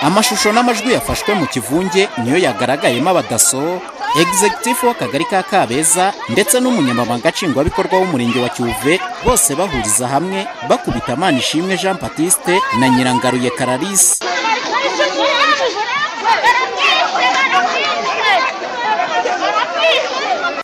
amashusho n'amajwi yafashwe mu kivunge niyo yagaragayemo abadaso egizegitifu w'akagari ka kabeza ndetse n'umunyamabanga nshingwabikorwa w'umurenge wa cyuve bose bahuriza hamwe bakubita amana ishimwe jean batiste na nyirangaruye kararisi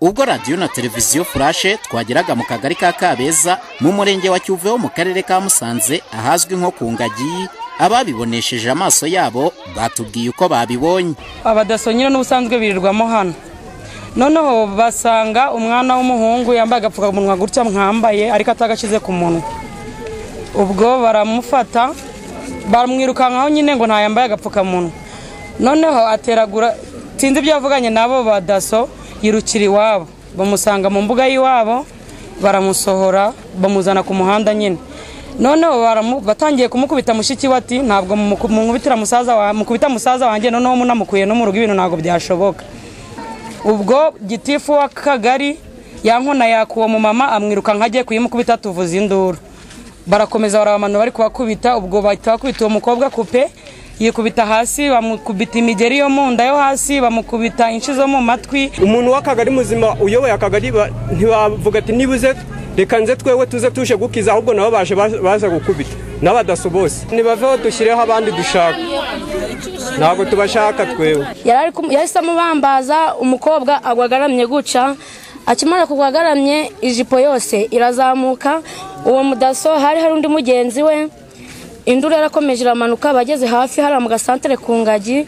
ubwo radiyo na televiziyo furashe twageraga mu kagari ka kabeza mu murenge wa cyuve wo mu karere ka musanze ahazwi nko ku ngagi ababibonesheje amaso yabo batubwiye uko babibonye abadaso nyine n'ubusanzwe birirwamo hano noneho basanga umwana w'umuhungu yambaye agapfukamunwa gutya mwambaye ariko atagashyize ku munwa ubwo baramufata bamwirukankaho nyine ngo ntayambaye agapfukamunwa noneho ateragura sinzi ibyo yavuganye n'abo badaso yirukira iwabo bamusanga mu mbuga y'iwabo baramusohora bamuzana ku muhanda nyine noneho batangiye kumukubita mushiki we ati ntabwo mukubita musaza wanjye noneho munamukuye no mu rugo ibintu ntabwo byashoboka ubwo gitifu w'akagari yankona yakuwe mu mama amwiruka nk'agiye kuyimukubita tuvuza induru barakomeza barabamanura bari kubakubita ubwo bahita bakubita uwo mukobwa kupe yikubita hasi bamukubita imigeri yo mu nda yo hasi bamukubita inshi zo mu matwi umuntu w'akagari muzima uyoboye akagari ntibavuga ati nibuze reka nze twewe tuze tuje gukiza ahubwo nabo baje baza gukubita n'abadaso bose nibaveho dushyireho abandi dushaka ntabwo tubashaka twewe yahise amubambaza umukobwa agwa agaramye gutya akimara kugwa agaramye ijipo yose irazamuka uwo mudaso hari hari undi mugenzi we induru yarakomeje iramanuka bageze hafi hariya mu gasantere ku ngagi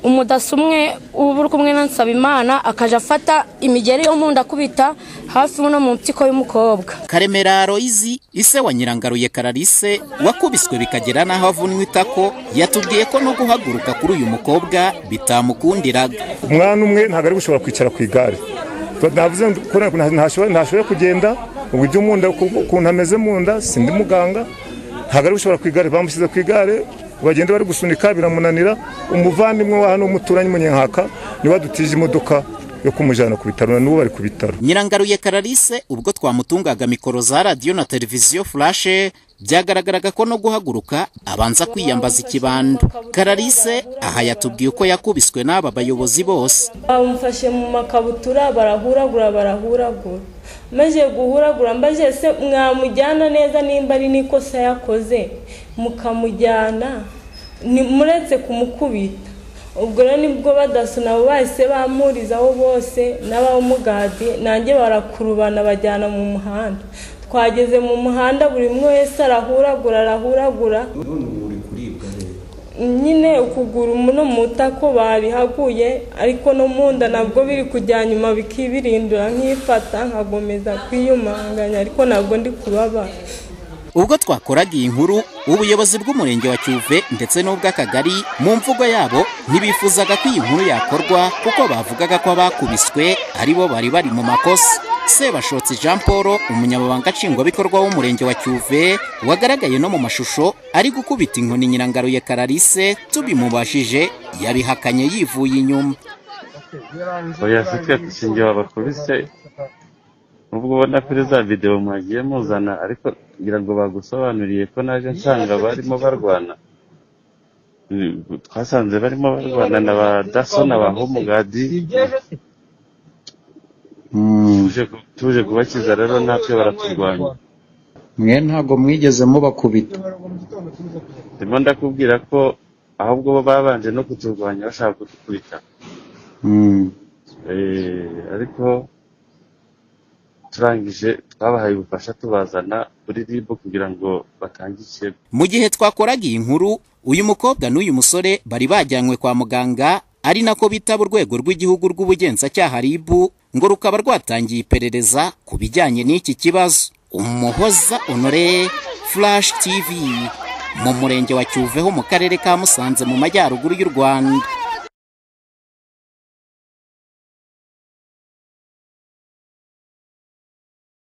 umudaso umwe uba uri kumwe na nsabimana akajya afata imigeri yo mu nda akubita hafi no mu mpyiko y'umukobwa karemera aroyizi ise wa nyirangaruye karalise wakubiswe bikagera n'aho avunwa itako yatubwiye ko no guhaguruka kuri uyu mukobwa bitamukundiraga umwana umwe ntabwo ari gushobora kwicara ku igare ntashoboye kugenda uburyo mu nda ukuntu ameze mu nda sindi muganga ntabwo ari gushobora ku igare bamushyize ku igare bagenda bari gusunika biramunanira umuvandimwe wa hano umuturanyi umunyankaka niwe adutije imodoka yo kumujyana ku bitaro n'ubu bari ku bitaro nyirangaruye karalise ubwo twamutungaga mikoro za radiyo na televiziyo furashe byagaragaraga ko no guhaguruka abanza kwiyambaza ikibando karalise aha yatubwiye uko yakubiswe n'aba bayobozi bose bamufashe mu makabutura barahuragura barahuragura maze guhuragura mbaze se mwamujyana neza nimba ari n'ikosa yakoze mukamujyana muretse kumukubita ubwo rero nibwo badaso nabo bahise bamurizaho bose n'abamugadi nanjye barakurubana bajyana mu muhanda twageze mu muhanda buri umwe wese arahuragura arahuragura nyine ukuguru muno mutako barihaguye ariko no mu nda nabwo biri kujya nyuma bikibirindura nkifata nkagomeza kwiyumanganya ariko ntabwo ndi kubabara ubwo twakoraga iyi nkuru ubuyobozi bw'umurenge wa cyuve ndetse n'ubw'akagari mu mvugo yabo ntibifuzaga ko iyi nkuru yakorwa kuko bavugaga ko abakubiswe ari bo bari bari mu makosa sebashotse jean paul umunyamabanga nshingwabikorwa w'umurenge wa cyuve wagaragaye no mu mashusho ari gukubita inkoni nyirangaruye karalise tubimubashije yabihakanye yivuye inyuma oya sinjye babakubise ubwo ubona kuri za videwo mwagiye muzana ariko ngira ngo bagusobanuriye ko naje nsanga barimo barwana twasanze barimo barwana na ba daso na ba homugadi tuje kubakiza rero natwe baraturwanya mwe ntabwo mwigeze mubakubita ndimo ndakubwira ko ahubwo bo babanje no kuturwanya bashaka kudukubita ariko turangije twabahaye ubufasha tubazana kuri ribu kugira ngo batange ikirego mu gihe twakoraga iyi nkuru uyu mukobwa n'uyu musore bari bajyanywe kwa muganga ari nako bitaba urwego rw'igihugu rw'ubugenzacyaha ribu ngo rukaba rwatangiye iperereza ku bijyanye n'iki kibazo umuhoza onore furashi tivi mu murenge wa cyuveho mu karere ka musanze mu majyaruguru y'u rwanda